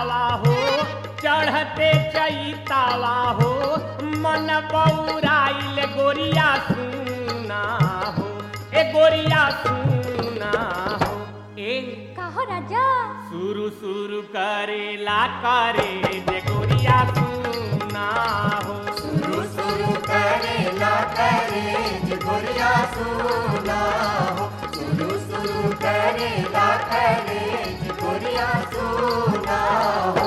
चैतावा हो चढ़ते चैतावा हो मन बौराइल गोरिया सुना हो ए गोरिया सुना हो ए काहो राजा शुरू शुरू करेला करे जे गोरिया सुना हो शुरू शुरू करेला करे जे गोरिया सुना हो शुरू शुरू करेला करे जे गोरिया सुना हो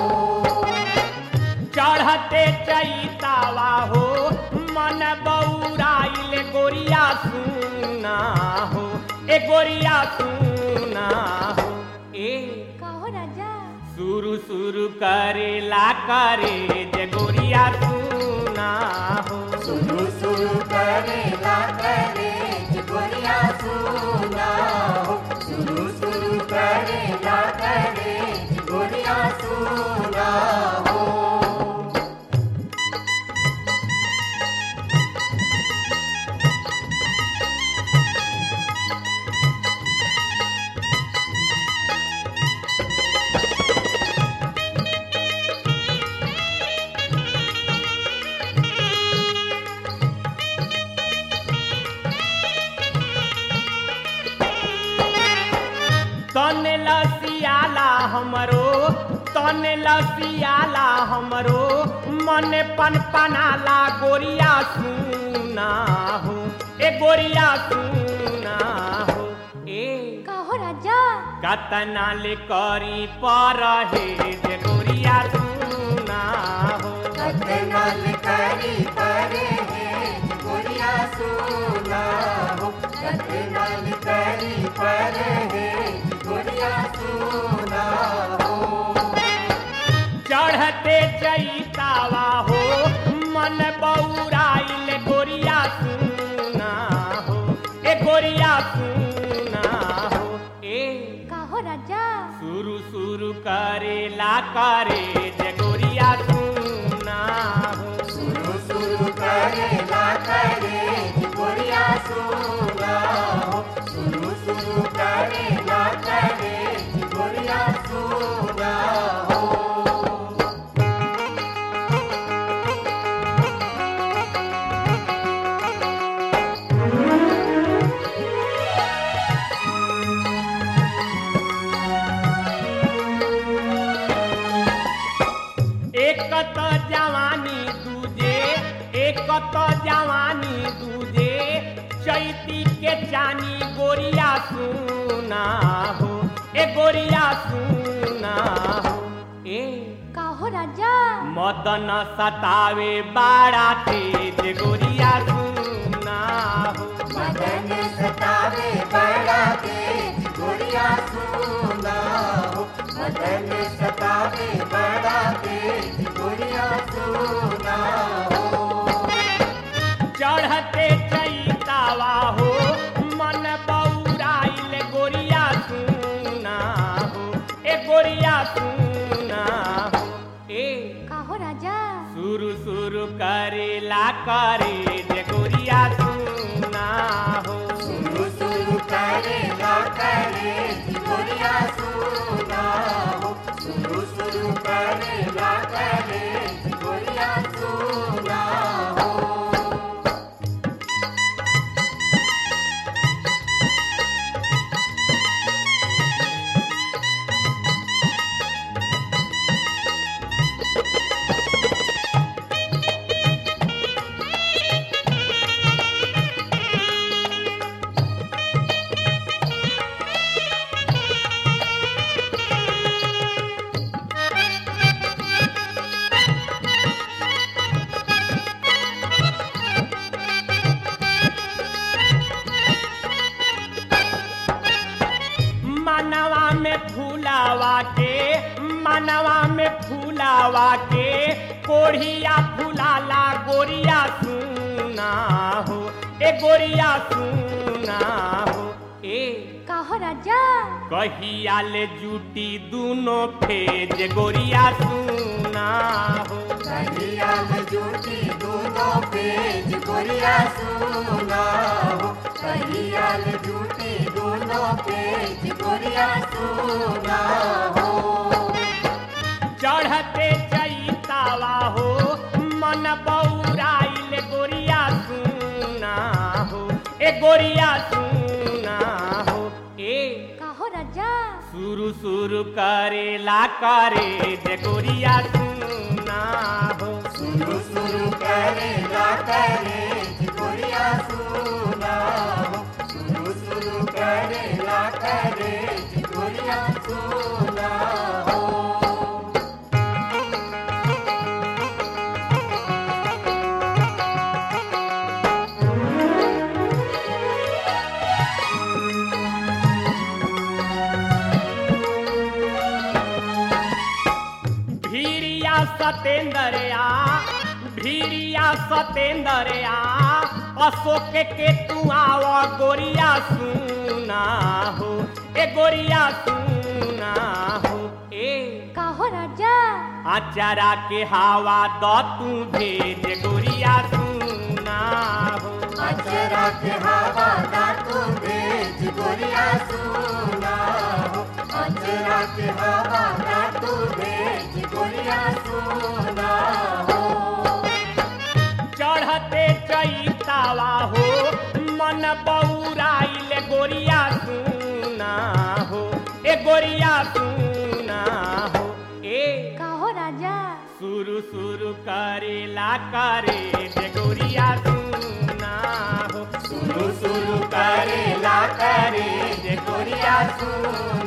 चढ़ते चैतावा हो मन बौराइल गोरिया सुना हो ए गोरिया सुना हो ए काहो राजा शुरू शुरू करेला करे जे गोरिया सुना हो शुरू शुरू करेला करे जे गोरिया सुना हो शुरू शुरू करेला करे जे गोरिया सुना हो तन लसियाला हमरो तन लसियाला हमरो मन पन पनाला गोरिया सुना हो ए गोरिया सुना हो ए काहो राजा कतना ले करी पर हे जे गोरिया सुना हो कतनाल करी परे है गोरिया सुना हो कतनाल करी परे है गोरिया सुना हो चढ़ते चैतावा हो मन बौराइल गोरिया सुना हो ए गोरिया सुना हो ए काहो राजा शुरू शुरू करेला करे जे गोरिया सुना हो शुरू शुरू करेला करे जे गोरिया सुना हो शुरू शुरू करेला करे जे गोरिया सुना हो एक त जवानी दूजे एक त जवानी दूजे चैती के चानी गोरिया सुना हो ए गोरिया सुना हो ए काहो राजा मदन सतावे बाड़ा तेज गोरिया सुना हो मदन सतावे बड़ा तेज गोरिया सुना हो मदन सतावे बड़ा तेज गोरिया सुना हो चढ़ते चैतावा हो मन बौराइल गोरिया सुना हो ए गोरिया सुना हो ए काहो राजा शुरू शुरू करेला करे जे गोरिया सुना हो शुरू शुरू करेला करे जे गोरिया सुना हो शुरू शुरू करेला करे जे गोरिया सुना हो मनवा में फूलावा के मनवा में फूलावा के कोढ़िया फूलाला गोरिया सुना हो ए गोरिया सुना हो ए काहो राजा कहिया ले जूटी दूनो फेज गोरिया सुना हो कहियाल जूटी दोनों पेज गोरिया सुना हो कहियाल जूटी दोनों पेज गोरिया सुना हो चढ़ते चैतावा हो मन बौराइल गोरिया सुना हो ए गोरिया सुना हो ए काहो राजा शुरू शुरू करेला करे जे गोरिया सुना हो सुरु सुरु करेला करे गोरिया सुना हो सुरु सुरु करेला करे गोरिया सुना हो भीरिया सतेंद्रया भीरिया सतेंद्रया अशोक के तू आव गोरिया सुना हो ए गोरिया सुना हो ए काहो राजा आचारा के हवा द तू भेज गोरिया सुना हो अचरा के हवा दा तू भेज गोरिया सुना हो अचरा के हवा दा तू भेज गोरिया सुना हो चढ़ते चैतावा हो मन बौराइल गोरिया सुना हो ए गोरिया सुना हो ए काहो राजा शुरू शुरू करेला करे जे गोरिया सुना हो सुरु सुरु करेला करे जे गोरिया सुना